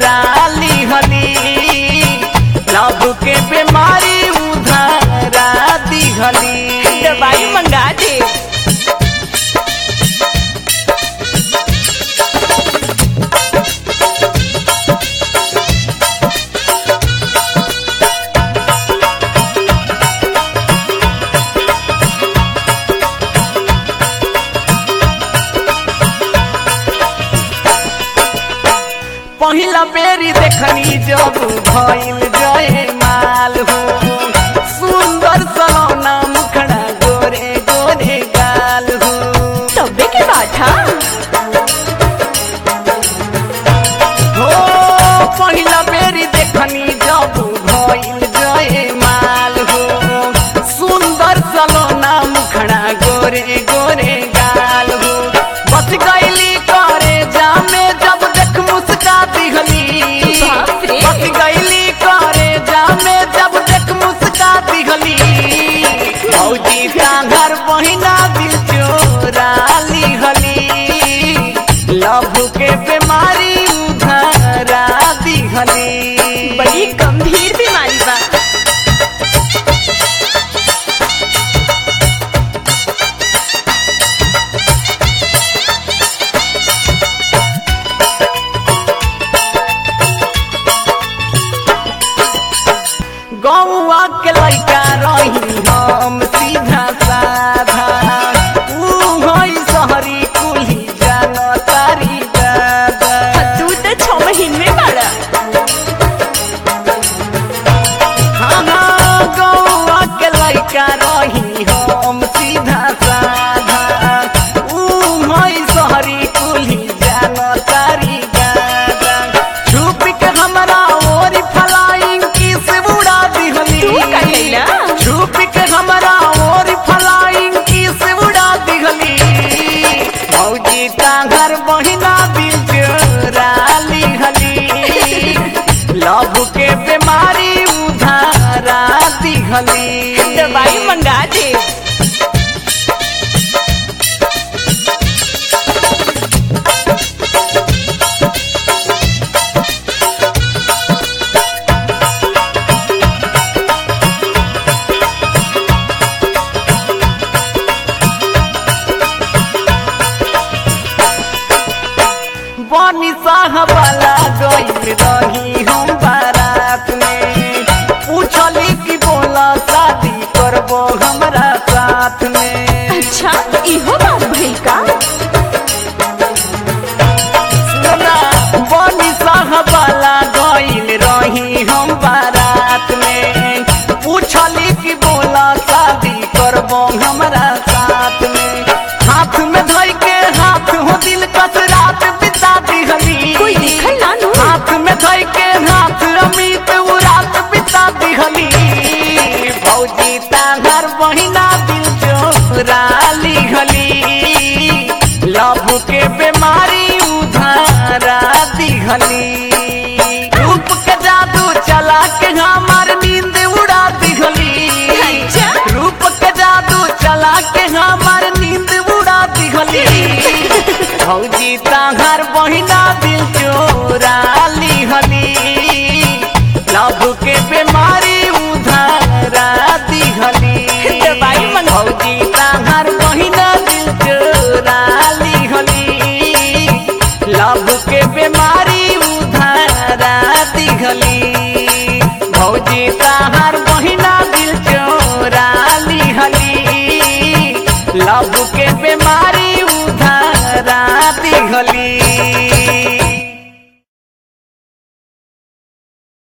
चोरा लिहली लव के बीमारी उधारा दिहली दवाई मंगा दे पहिला बेरी देखनी जब भइल जय माल हो सुंदर सलोना मुखड़ा गोरे गोरे गाल हो तबे के बात हा हो पहिला बेरी देखनी जब भइल जय माल हो सुंदर सलोना मुखड़ा गोरे गोरे गाल हो बच गईली करे जामे जब देख मुस्का दिहली बाप रे। बच गईली करे जामे जब देख मुस्का दिहली भौजी का घर बहिना दिल चोरा लिहली लव के बीमारी उधारा दिहली बड़ी गंभीर बीमारी बा गौआ के लइका रही हम सीधा साधा ऊ होई सहरी कुली जान तारी दादा तू तो छह महीने में बड़ा हाँ हाँ गौआ के लइका रही हम सीधा साधा ऊ होई सहरी कुली जान तारी दादा छुप के हमरा ओरी फलाइंग किस उड़ा दिहली तू का कैला? छुप के हमरा ओरी फलाइंग किस उड़ा दिहली भौजी का घर बहिना दिल चोरा लिहली लव के बीमारी उधारा दिहली दवाई मंगा दे बनी साहबाला गईल रही हम बारात में पूछली कि बोला शादी करबो हमरा साथ में अच्छा इहो बात भई का सुना बनी साहबाला गईल रही हम बारात में पूछली कि बोला शादी करबो हमरा साथ में हाथ में धई के हाथ हो दिल कस रात बिता दिहली कोई देखल ना नु हाथ में धई के हाथ अमित उ रात बिता दिहली भौजी ताहर बहिना दिल चोरा लिहली लव के बीमारी उधारा दिहली रूप के जादू चला के हमार नींद उड़ा दिहली अच्छा। रूप के जादू चला के हमार नींद उड़ा दिहली भौजी ताहर बहिना दिल चोरा लिहली लव के बीमारी उधारा दिहली दवाई मंगा- भौजी ताहर बहिना दिल चोरा लिहली लव के बीमारी उधारा दिहली भौजी ताहर बहिना दिल चोरा लिहली लव के बीमारी